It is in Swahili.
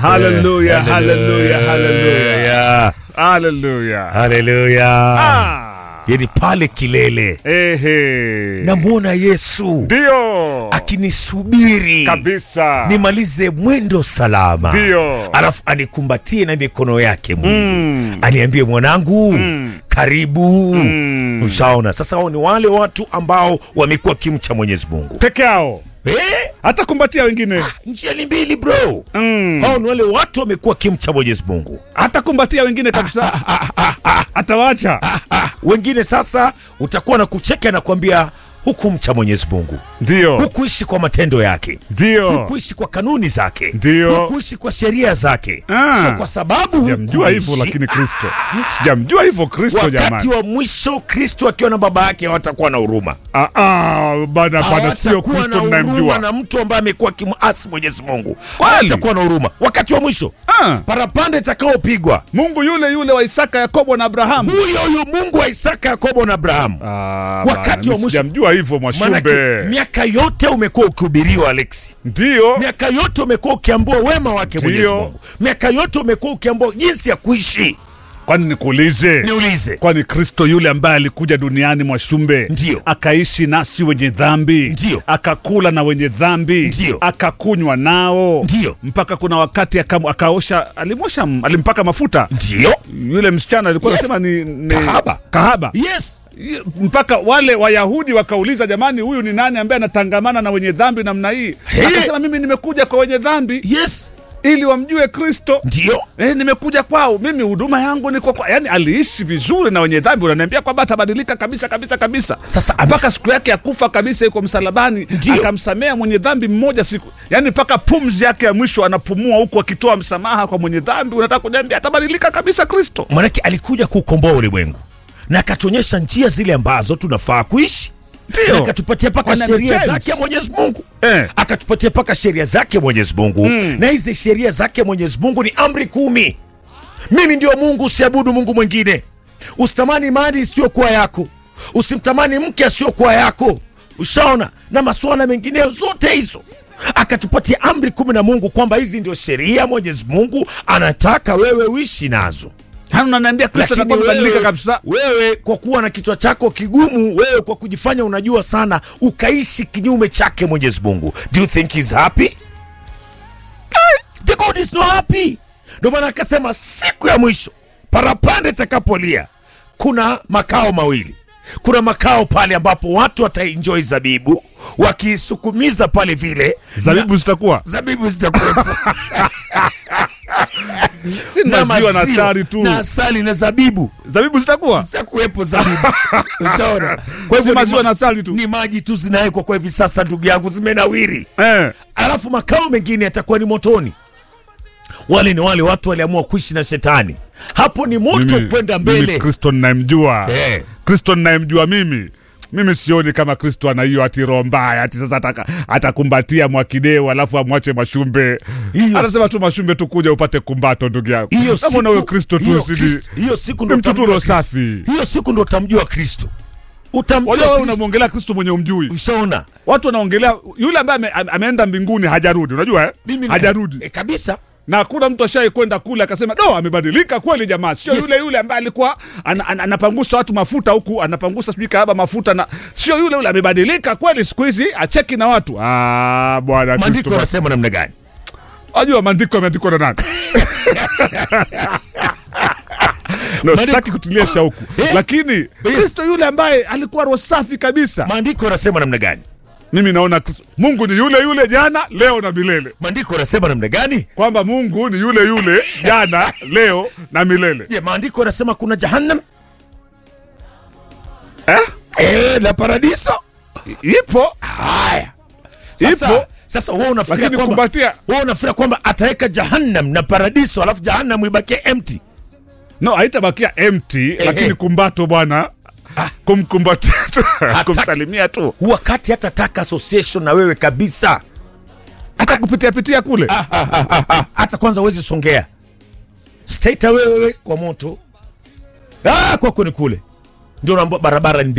Hallelujah, hallelujah, hallelujah. Hallelujah. Hallelujah. Hallelujah. Ah. Yani pale kilele Ehe. namwona Yesu Ndio. akinisubiri Kabisa. nimalize mwendo salama, Ndio. alafu anikumbatie na mikono yake Mungu Mm. aniambie mwanangu, karibu. Mm. Ushaona sasa, hao ni wale watu ambao wamekuwa kimcha Mwenyezi Mungu Peke yao. eh? Hata kumbatia wengine. njia ni mbili bro. Mm. Hao ni wale watu wamekuwa kimcha Mwenyezi Mungu. Hata kumbatia wengine kabisa. Atawacha. Wengine sasa utakuwa na kucheka na kuambia hukumcha Mwenyezi Mungu, Ndio. hukuishi kwa matendo yake, Ndio. hukuishi kwa kanuni zake, Ndio. hukuishi kwa sheria zake. Ah. So kwa sababu Sijamjua hukuishi- hivyo lakini Kristo. Sijamjua hivyo Kristo wakati jamani. wa mwisho Kristo akiwa na baba yake hawatakuwa na huruma, Ah ah, bana bana sio hawatakuwa Kristo na huruma mnayemjua. na mtu ambaye amekuwa kimuasi Mwenyezi Mungu, Kweli? hawatakuwa na huruma wakati wa mwisho. Ah. Parapanda itakaopigwa Mungu yule yule wa Isaka, Yakobo na Abrahamu. huyo huyo Mungu wa Isaka, Yakobo na Abrahamu. Ah, Wakati bana, wa mimi mwisho- Sijamjua hivyo Manake Mwashumbe. miaka yote umekuwa ukihubiriwa Alex, Ndio. miaka yote umekuwa ukiambua wema wake Ndio. Mwenyezi Mungu, miaka yote umekuwa ukiambua jinsi ya kuishi. Kwani nikuulize? Niulize, Kwani Kristo yule ambaye alikuja duniani Mwashumbe, Ndio. akaishi nasi wenye dhambi, Ndio. akakula na wenye dhambi, Ndio. akakunywa nao, Ndio. mpaka kuna wakati akam, akaosha, alimosha, alimpaka mafuta ndio yule msichana alikuwa Yes. anasema ni, ni Kahaba. kahaba. yes, mpaka wale Wayahudi wakauliza, jamani, huyu ni nani ambaye anatangamana na wenye dhambi namna hii? Hey. Akasema, mimi nimekuja kwa wenye dhambi yes, ili wamjue Kristo. ndio Eh, nimekuja kwao, mimi huduma yangu ni kwa, kwa yani aliishi vizuri na wenye dhambi. Unaniambia kwamba atabadilika kabisa kabisa kabisa, Sasa ame- mpaka siku yake ya kufa kabisa, yuko msalabani, Ndio. akamsamea mwenye dhambi mmoja siku, yani mpaka pumzi yake ya mwisho anapumua huku akitoa msamaha kwa mwenye dhambi. Unataka kuniambia atabadilika kabisa Kristo? manake alikuja kuukomboa ulimwengu na akatuonyesha njia zile ambazo tunafaa kuishi Ndio. na akatupatia mpaka Wana sheria change. zake Mwenyezi Mungu Eh. akatupatia mpaka sheria zake Mwenyezi Mungu na hizi sheria zake Mwenyezi Mungu ni amri kumi. Mimi ndio Mungu, usiabudu Mungu mwingine, usitamani mali isiyokuwa yako, usimtamani mke asiyokuwa yako, ushaona, na masuala mengineyo zote hizo akatupatia amri kumi na Mungu kwamba hizi ndio sheria Mwenyezi Mungu anataka wewe uishi nazo. Hani unaniambia Kristo Lakini atakuwa amebadilika wewe, kabisa? wewe kwa kuwa na kichwa chako kigumu, wewe kwa kujifanya unajua sana, ukaishi kinyume chake Mwenyezi Mungu. Do you think he's happy? The God is not happy. Ndio maana akasema siku ya mwisho parapanda itakapolia, kuna makao mawili. Kuna makao pale ambapo watu wataenjoy zabibu wakiisukumiza pale vile Zabibu zitakuwa zabibu zitakuwepo si maziwa na maziwa, asali tu, na asali na zabibu zabibu zitakuwa zitakuwepo zabibu. Ushaona? Kwa si hivyo ni maziwa ma- na asali tu ni maji tu zinawekwa kwa hivi sasa, ndugu yangu, zimenawiri. eh. Alafu makao mengine yatakuwa ni motoni. Wale ni wale watu waliamua kuishi na shetani, hapo ni moto Mimi- kwenda mimi mbele. Kristo ninayemjua Eh. Kristo ninayemjua mimi mimi sioni kama Kristo ana hiyo ati roho mbaya ati sasa ataka, atakumbatia Mwakideu alafu amwache Mashumbe. Hiyo Anasema si- tu Mashumbe tu kuja upate kumbato ndugu yangu. Hiyo Kama na huyo Kristo tu hiyo usidi Kristo- hiyo siku ndo ni mtu tu utamjua roho Kristo. safi. Hiyo siku ndo utamjua Kristo, utamjua Wajua wewe Kristo. unamwongelea Kristo mwenye umjui. Ushaona? Watu wanaongelea yule ambaye ame, ame- ameenda mbinguni hajarudi, unajua eh? Mimi hajarudi. e, kabisa na hakuna mtu ashai kwenda kule akasema no, amebadilika kweli jamaa, sio Yes. yule yule ambaye alikuwa ana, ana, anapangusa watu mafuta huku anapangusa sijui kahaba mafuta, na sio yule yule, amebadilika kweli siku hizi acheki na watu. Ah, bwana maandiko Kristo, yanasema namna gani? wajua maandiko yameandikwa na nani? No, Maandiko- sitaki kutilia shauku Eh. lakini Kristo yule ambaye alikuwa roho safi kabisa, Maandiko yanasema namna gani? mimi naona Kristo- Mungu ni yule yule jana leo na milele, Maandiko yanasema namna gani? kwamba Mungu ni yule yule jana leo na milele Je, maandiko yanasema kuna jahannam eh? eh, na paradiso? Ipo Haya, sasa, Ipo. sasa wewe unafikiria lakini kwamba kumbatia wewe unafikiria kwamba ataweka jahannam na paradiso alafu jahannam ibakie empty? no, haitabakia empty lakini kumbato bwana kumkumbatia tu kumsalimia tu Wakati hatataka association na wewe kabisa, hata kupitia pitia kule hata kwanza huwezi songea straight away wewe kwa moto. Ah, kwako ni kule ndio unaambia barabara ni